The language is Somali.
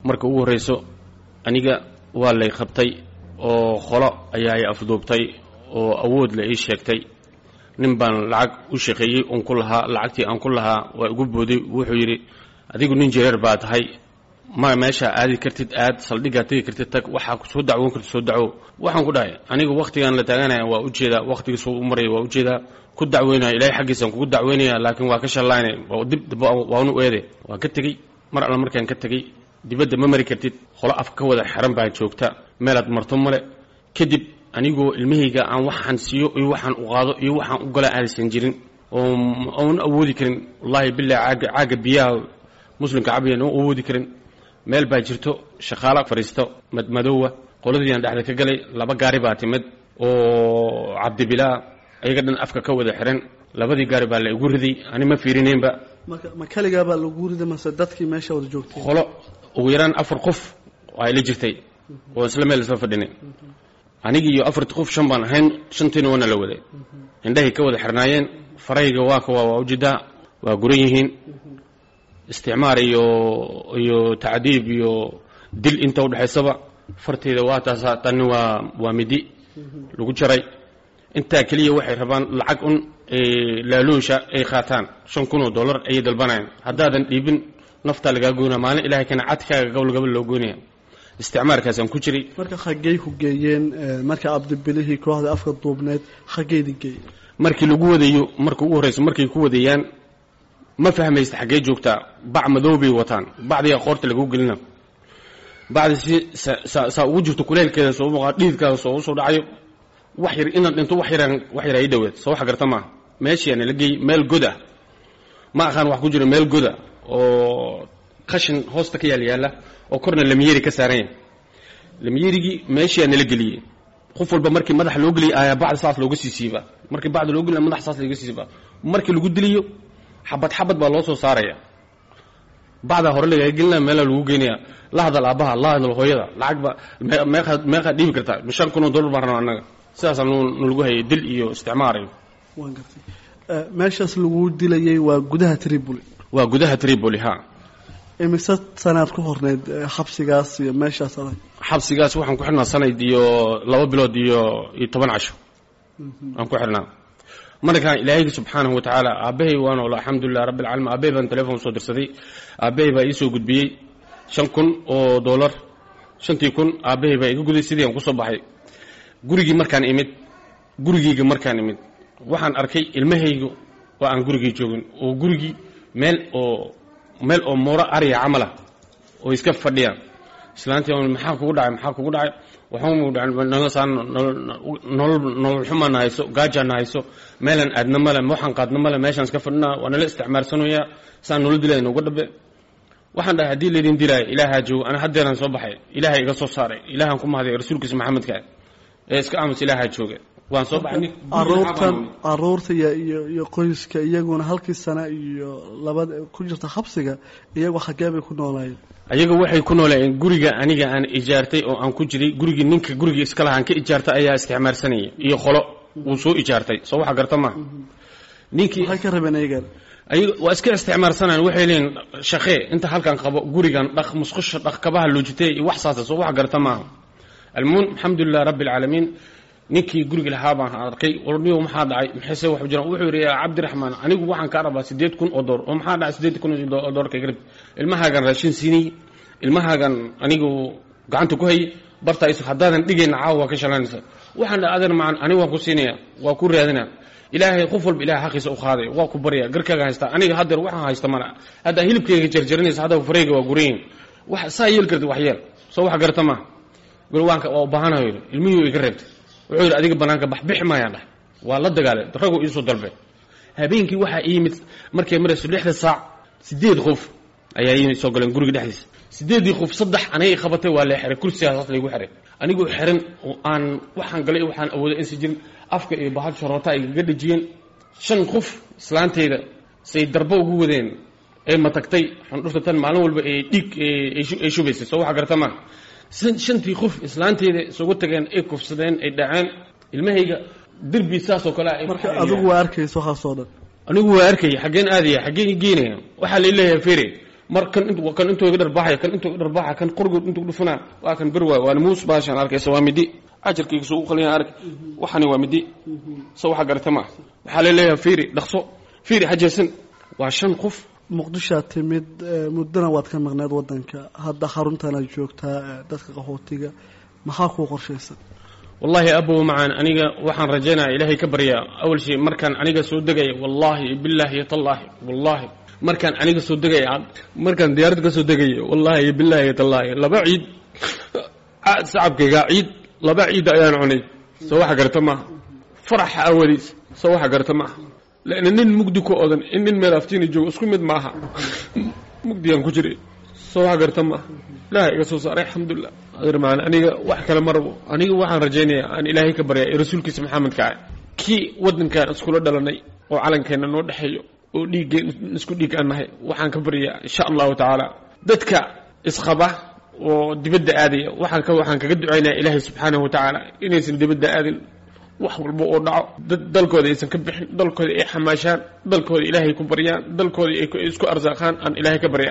marka ugu horreyso aniga waa lay qabtay oo qolo ayaa ay afduubtay oo awood la ii sheegtay nin baan lacag u shaqeeyey uun ku lahaa lacagtii aan ku lahaa waa igu booday wuxuu yidhi adigu nin jireer baa tahay ma meeshaa aadi kartid aad saldhiggaa tegi kartid tag waxaa soo dacwoon kartid soo dacwo waxaan ku dhahay aniga wakhtigaan la taaganaya waa ujeedaa wakhtigiisuu u maraya waa ujeedaa ku dacweynaya ilaahay xaggiisaan kugu dacweynaya laakiin waa ka shallaynay dib waanu eede waa ka tegey mar alla markaan ka tegey dibadda ma mari kartid qolo afka ka wada xeran baa joogta meelaad marto male kadib anigoo ilmahayga aan waxaan siiyo iyo waxaan u qaado iyo waxaan u gala aadaysan jirin oo oon awoodi karin wallaahi billahi caaga caaga biyaha muslimka cabiyan oon awoodi karin meel baa jirto shaqaala fadhiisto madmadoowa qoladiiaan dhexda ka galay laba gaari baa timid oo cabdibilaa ayaga dhan afka ka wada xiran labadii gaari baa la igu riday ani ma fiirinaynba marka ma keligaa baa lagu rida mase dadkii meesha wada joogtay qolo ugu yaraan afar qof ay la jirtay oo isla meel isla fadhinay anigii iyo afartii qof shan baan ahayn shantiina waana la waday indhahay ka wada xirnaayeen farayga waa ka waa waa ujeedaa waa guran yihiin isticmaar iyo iyo tacdiib iyo dil inta udhexaysaba farteeda waa taasa tanni waa waa midi lagu jaray intaa keliya waxay rabaan lacag un laaluusha ay qaataan shan kun oo dollar ayay dalbanayaan haddaadan dhiibin naftaa lagaa goynaya maalin ilahay kana cadkaaga gobol gobol loo goynaya isticmaarkaasaan ku jiray marka xaggey ku geeyeen marka abdibilihii kooxda afka duubneed xaggeydi geeyeen markii lagu wadayo marka ugu horreysa markay ku wadayaan ma fahmaysta xaggee joogtaa bac madow bay wataan bacdiga qoorta lagu gelina bacdi si saa ugu jirto kuleelkeeda soo muuqaa dhiidkaada soo usoo dhacayo wax yar inaad dhinto wax yaraan wax yar ay dhaweed soo wax garta maaha meeshiiana la geeyey meel god ah ma aqaan wax ku jiro meel goda oo qashin hoosta ka yaal yaalla oo korna lamyeeri ka saaran yahay lamyeerigii meeshiiaa nala geliyey qof walba markii madaxa loo geliyay ayaa bacda saas looga sii siiba markii bacda loo geliya madaxa saas looga sii siiba markii lagu diliyo xabad xabad baa loo soo saaraya bacdaa hore lagaga gelinaya meelaa lagu geynaya la hadal aabbaha la hadal hooyada lacag ba meeqaad meeqaad dhiibi kartaa shan kun oo dollar baan rabaa annaga sidaasaa nalagu hayay dil iyo isticmaar iyo waan gartay meeshaas lagu dilayay waa gudaha tripoli waa gudaha tripoli ha imise sanaad ku horneyd xabsigaas iyo meeshaas adag xabsigaas waxaan ku xidhnaa sanad iyo laba bilood iyo iyo toban casho aan ku xidhnaa markaan ilaahaygi subxaanahu wa tacaala aabbahay waan olo alxamdulilah rabbi alcaalamiin aabbahay baan telefon soo dirsaday aabbahay baa iisoo gudbiyey shan kun oo dollar shantii kun aabbahay baa iga guday sidii aan kusoo baxay gurigii markaan imid gurigeyga markaan imid waxaan arkay ilmahaygu oo aan gurigii joogin oo gurigii meel oo meel oo mooro ariya camalah oo iska fadhiyaan islaantii maxaa kugu dhacay maxaa kugu dhacay waxaan nolol nolol xumaana hayso gaajaana hayso meelaan aadna male waxaan qaadna male meeshaan iska fadhinaa waa nala isticmaalsanayaa saan nolol dilaya nooga dhabe waxaan dhahay haddii laydin dilaayo ilaahaa joogo ana haddeeraan soo baxay ilaahay iga soo saaray ilaahaan ku mahday rasuulkiisa maxamedka ee iska aamus ilaahaa jooga waan soo baxay aruurtan aruurta iyo iyo iyo qoyska iyaguna halkii sana iyo labad ku jirta xabsiga iyagoo xaggee bay ku noolaayeen ayaga waxay ku noolayeen guriga aniga aan ijaartay oo aan ku jiray gurigii ninka gurigii iska lahaan ka ijaartay ayaa isticmaarsanaya iyo qolo wuu soo ijaartay soo waxa garta maaha ninkii maxay ka rabeen ayagan ayaga waa iska isticmaarsanayan waxay leeyiin shaqee inta halkan qabo gurigan dhaq musqusha dhaq kabaha loojitee iyo wax saasa soo wax garta maaha almuhim alxamdulilah rabbi alcaalamiin ninkii guriga lahaa baan arkay warniyo maxaa dhacay maxayse wax jiraan wuxuu yidhi yaa cabdiraxmaan anigu waxaan kaa rabaa siddeed kun oo door oo maxaa dhacay siddeed kun oo door kaga rabti ilmahaagan raashin siinay ilmahaagan anigu gacanta ku hayay bartaa isu haddaadan dhigayna caawa waa ka shalanaysa waxaan dhaha adeer macan anigu waan ku siinaya waa ku raadina ilaahay qof walba ilahay xaqiisa u qaaday waa ku barya garkaaga haystaa aniga haddeer waxaan haysta mana haddaa hilibkayga jarjarinaysa hadda fareyga waa gurayin wax saa yeel karti wax yeel soo wax garta maaha gurwaanka waa u baahanayo yidhi ilmihii iga reebtay wuxuu yidhi adiga bannaanka bax bixi maayaan dhah waa la dagaalay raguu iisoo dalbe habeenkii waxaa ii yimid markay marayso lixda saac siddeed qof ayaa ii soo galeen guriga dhexdiisa siddeeddii qof saddex anagay qabatay waa lee xiray kursigaas saas laygu xiray anigoo xiran oo aan waxaan galay waxaan awooday insi jirin afka iyo bahal sharoota ay gaga dhejiyeen shan qof islaanteyda say darbo ugu wadeen ee matagtay xandhufta tan maalin walba ee dhiig ay shubaysay soo waxa garta maa shantii qof islaanteeda isugu tageen ay kufsadeen ay dhaceen ilmahayga derbi saasoo kale marka adigu waa arkaysa waxaasoo dhan anigu waa arkaya xaggeen aadaya xaggeen geynaya waxaa la leeyahay fere mar kan int kan intuu iga dharbaaxaya kan intuu iga dharbaaxa kan qorgood intuu dhufanaa waa kan bir waay waana muus baashaan arkaysa waa midi ajarkayga soo u qaliyan ark waxani waa midi so waxa garata ma waxaa laleeyahay fiiri dhaqso fiiri hajeesan waa shan qof muqdishoad timid muddana waad ka maqneed wadanka hadda xaruntana joogtaa dadka qaxootiga maxaa kuu qorshaysan wallahi abow macaan aniga waxaan rajaynaya ilaahay ka baryaa awal shay markaan aniga soo degaya wallahi bilaahi tallaahi wallahi markaan aniga soo degaya markaan diyaarad ka soo degaya wallahi bilaahi tallaahi laba ciid sacabkayga ciid laba ciid ayaan cunay soo waxa garata maaha faraxa awadiis soo waxa garata maaha lana nin mugdi ku odan in nin meel aftiina joogo isku mid maaha mugdigaan ku jiray soo waxa garta maaha ilaahay iga soo saaray alxamdulilah adeer macaan aniga wax kale ma rabo aniga waxaan rajaynayaa aan ilaahay ka baryaa ee rasuulkiisa maxamedka ah kii waddankaan iskula dhalanay oo calankeenna noo dhexeeyo oo dhiiggeen isku dhiig aan nahay waxaan ka baryaa insha allahu tacaala dadka isqaba oo dibadda aadaya waxaan ka waxaan kaga ducaynaya ilaahay subxaanahu wa tacaala inaysan dibadda aadin wax walba oo dhaco dad dalkooda aysan ka bixin dalkooda ay xamaashaan dalkooda ilaahay ku baryaan dalkooda ay isku arsaaqaan aan ilaahay ka barya